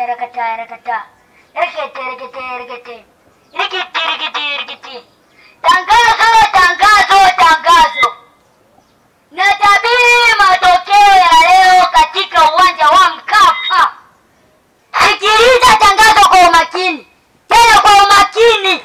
rakata rakata rakata rekete rekete rekete rikiti rikiti rikiti tangazo tangazo tangazo natabiri matokeo ya leo katika uwanja wa Mkapa. Sikiliza tangazo kwa umakini, tena kwa umakini.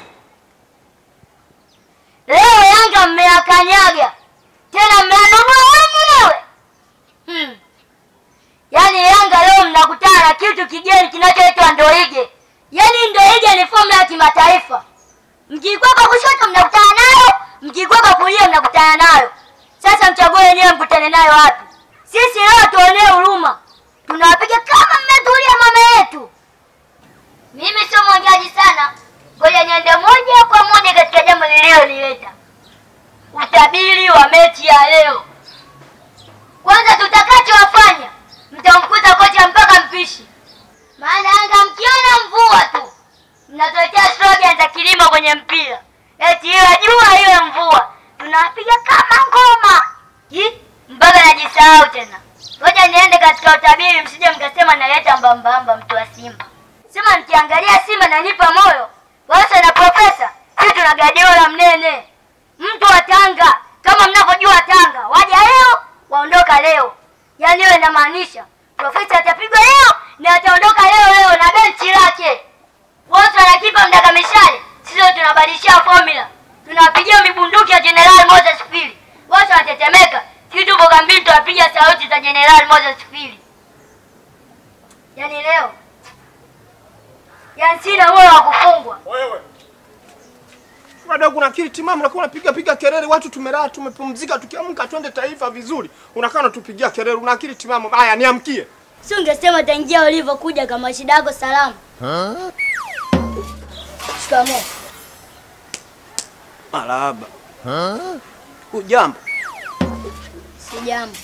Leo Yanga mmeyakanyaga, tena mmeanunua wenyewe. Hmm. Yaani Yanga leo mnakutana na kitu kigeni kinachoitwa ndoige. Yaani ndoige ni fomu ya kimataifa. Mkikwepa kushoto mnakutana nayo, mkikwepa kulia mnakutana nayo. Sasa mchague wenyewe mkutane nayo wapi. Sisi leo tuonee huruma, tunawapiga kama mmetulia mama yetu. Mimi sio mwongeaji sana, ngoja niende moja kwa moja katika jambo lililonileta, utabiri wa mechi ya leo. Kwanza tutakachowafanya, mtamkuta kocha mpaka mpishi, maana Yanga mkiona mvua tu mnatuletea slogan za kilimo kwenye mpira, eti iwe jua iwe mvua, tunawapiga kama ngoma Hi, mpaka najisahau tena. Ngoja niende katika utabiri, msije mkasema naleta mbambamba mtu wa Simba. Sema nikiangalia Simba nanipa moyo. Wasa na profesa, sisi tuna Guardiola mnene, mtu wa Tanga. Kama mnavyojua Tanga, waja leo waondoka leo, yaani hiyo inamaanisha profesa atapigwa leo na ataondoka leo leo na benchi lake. Wote wanakipa mdaka mishale, sisi tunabadilishia formula, tunawapigia mibunduki ya General Moses Fili, wote wanatetemeka. Sisi tupo kambini, tunapiga sauti za General Moses Fili. Yaani leo, yaani sina moyo wa kufungwa. Wewe bado kuna akili timamu, unakuwa unapiga piga kelele, watu tumelala tumepumzika, tukiamka twende taifa vizuri, unakaa unatupigia kelele, una akili timamu? Haya, niamkie. Si ungesema tangia ulivyokuja kama shida yako salama. Shikamoo. Marahaba. Hujambo? Si jambo.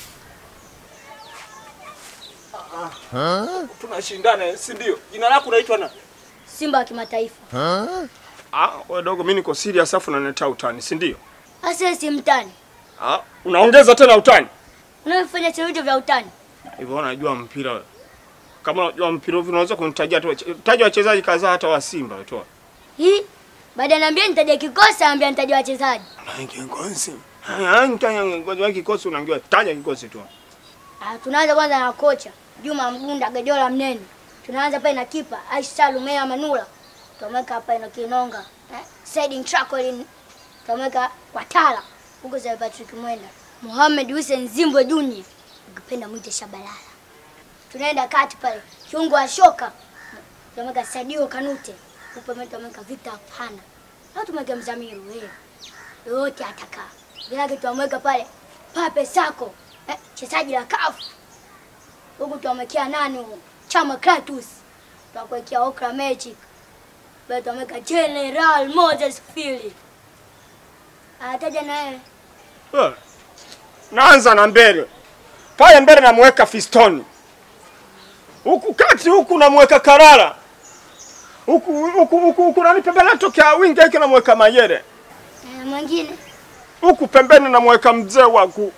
Tunashindana, si ndio? Jina lako unaitwa nani? Simba wa kimataifa. Ah, wewe dogo, mimi niko serious afu unaniletea utani, si ndio? Asa si mtani. Ah, unaongeza tena utani. Unafanya vitu vya utani. Hivyo unajua mpira wewe. Kama unajua mpira hivi unaweza kunitajia tu taja wachezaji kadhaa hata wa Simba tu. Hii baada niambia nitaja kikosi, ambia nitaja wachezaji. Kikosi. Haya, nitanya ngoja kikosi unaambiwa taja kikosi tu. Ah, tunaanza kwanza na kocha Juma Mgunda Gajola Mnene. Tunaanza pale na kipa Aisha Lumea Manula. Tumeweka hapa ina Kinonga. Eh, Said Trakolin. Tumeweka Watala. Huko za Patrick Mwenda. Mohamed Hussein Zimbwe Junior. Ukipenda mwite Shabalala. Tunaenda kati pale. Kiungo wa shoka. Tumeweka Sadio Kanute. Huko mimi tumeweka Victor Hapana. Na tumeweka Mzamiru wewe. Yote atakaa. Bila kitu tumeweka pale Pape Sako. Eh, chezaji la kafu huku tuamekea nani huko chama Kratos tunakuwekea Okra Magic bado tuameka General Moses Fili ataja na wewe Eh, Naanza na mbele. Pale mbele namweka Fistoni. Huku kati huku namweka Karara. Huku huku huku huku nani pembeni natokea winga hiki namweka Mayere. eh, mwingine Huku pembeni namweka mzee wangu.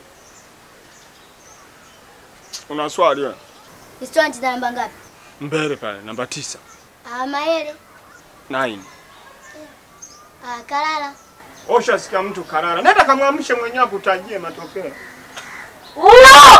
Una swali wewe? historia anacheza namba ngapi Mbele pale namba tisa. ah Mayele Nine. ah Kalala Osha sikia mtu Karara. Nenda kamwamshe mwenyewe akutajie matokeo. uno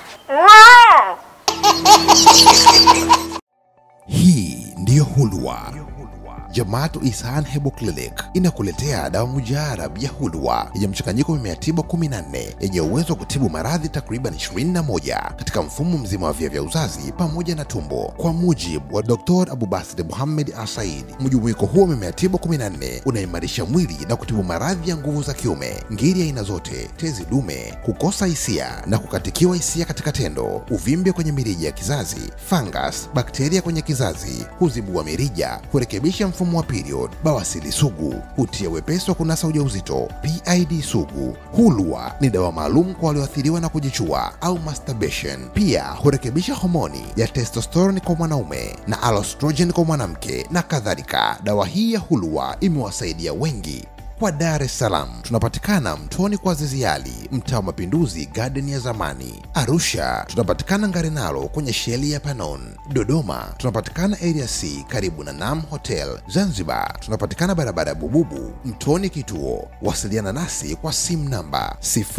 Hii ndiyo Hulwa. Jamaatu Isahan Hebo Clinic inakuletea dawa mujarab ya Hulwa yenye mchanganyiko wa mimea tiba 14 yenye uwezo wa kutibu maradhi takriban 21 katika mfumo mzima wa via vya uzazi pamoja na tumbo. Kwa mujibu wa Dr. Abubasir Muhammad Asaid, mjumuiko huo wa mimea tiba 14 unaimarisha mwili na kutibu maradhi ya nguvu za kiume, ngiri aina zote, tezi dume, kukosa hisia na kukatikiwa hisia katika tendo, uvimbe kwenye mirija ya kizazi, fungus, bakteria kwenye kizazi, huzibua mirija, kurekebisha mfumo wa period, bawasili sugu, hutia wepesi wa kunasa ujauzito, PID sugu. Hulwa ni dawa maalum kwa walioathiriwa na kujichua au masturbation. Pia hurekebisha homoni ya testosterone kwa mwanaume na alostrogen kwa mwanamke na kadhalika. Dawa hii ya Hulwa imewasaidia wengi Kwa Dar es Salaam tunapatikana Mtoni kwa Ziziali, mtaa wa Mapinduzi, garden ya zamani. Arusha tunapatikana Ngarenaro kwenye sheli ya Panon. Dodoma tunapatikana area C karibu na Nam Hotel. Zanzibar tunapatikana barabara ya Bububu, Mtoni kituo. Wasiliana nasi kwa simu namba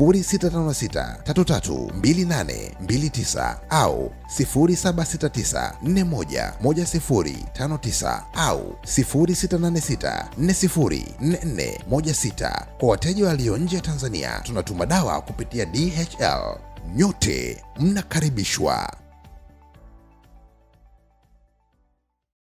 0656332829 au 0769411059 au 0686404416. Kwa wateja walio nje ya Tanzania tunatuma dawa kupitia DHL. Nyote mnakaribishwa.